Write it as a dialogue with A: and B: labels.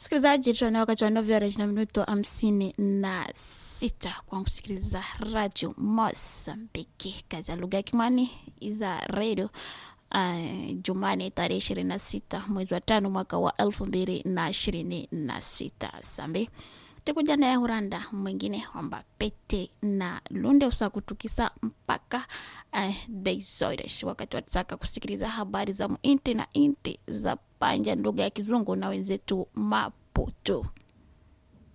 A: Msikilizaji, tuna wakati wa nove horas na minuto hamsini na sita kwa kusikiliza radio Mosambiki, kazi ya lugha ya Kimwani za redio uh, Jumani tarehe ishirini na sita mwezi wa tano mwaka wa elfu mbili na ishirini na sita sambi tikuja naye uranda mwingine wamba pete na lunde usakutukisa mpaka uh, deizoiresh wakati wataka kusikiliza habari za muinti na inti za panja lugha ya kizungu na wenzetu maputo